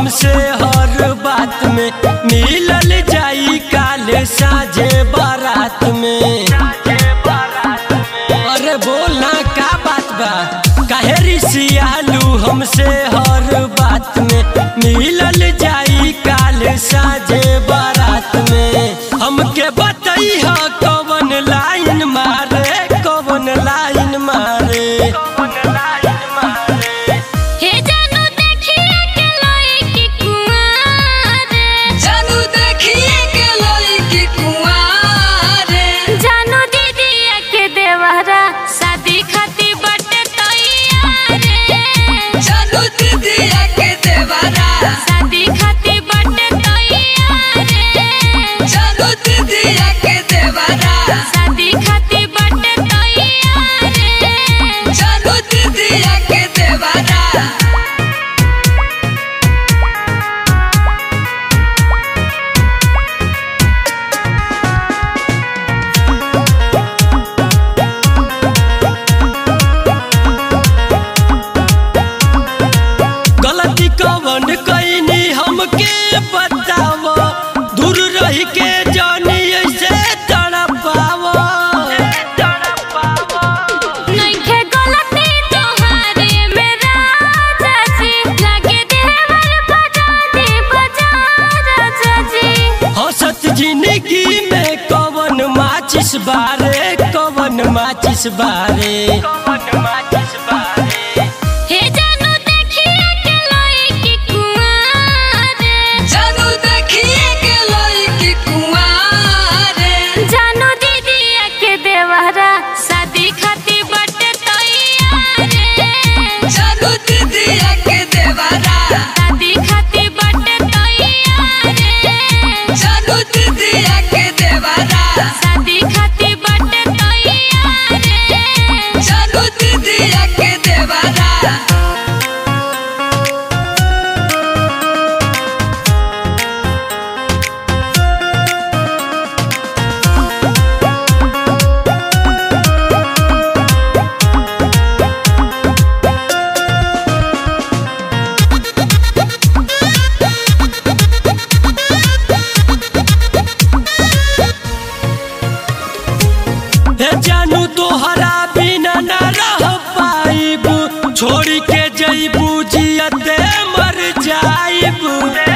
हमसे हर बात में मिलल जाई काले साझे बारात में अरे बोलना का बात बा काहे रिसियालू हमसे हर बात में मिलल जाई काले साझे बारात में हमके बताई ह कवन लाइन मारे कवन लाइन मारे हे जानू देखिए के लइकी कुंवार जानू देखिए के लड़की कुंवारे जानू दीदी के देवरा शादी खातिर बटे तैयार जानू दीदिया के देवरा शादी खातिर बटे तैयार जानू दीदिया के देवरा शादी खातिर बटे तैयार जानू दीदिया के देवरा गलती कवन कैनी हमके बताव दूर रह के जानी ऐसे तड़पाव नइखे गलती तोहारे मेरा चाची लागे देवर बजा दे बजा चाची हंसत जिंदगी में कवन माचिस बारे कवन माचिस बारे हे जानू देखिए के लइकी कुंवार जानू देखिए के लड़की कुंवारे जानू दीदी के देवरा शादी खातिर बटे तैयार जानू दीदिया के देवरा शादी खातिर बटे तैयार जानू दीदिया के देवरा शादी खातिर बटे तैयार जानू दीदिया के देवरा हे जानू तोहरा बिना न रह पाइब छोड़ के जईबू जियते मर जाइब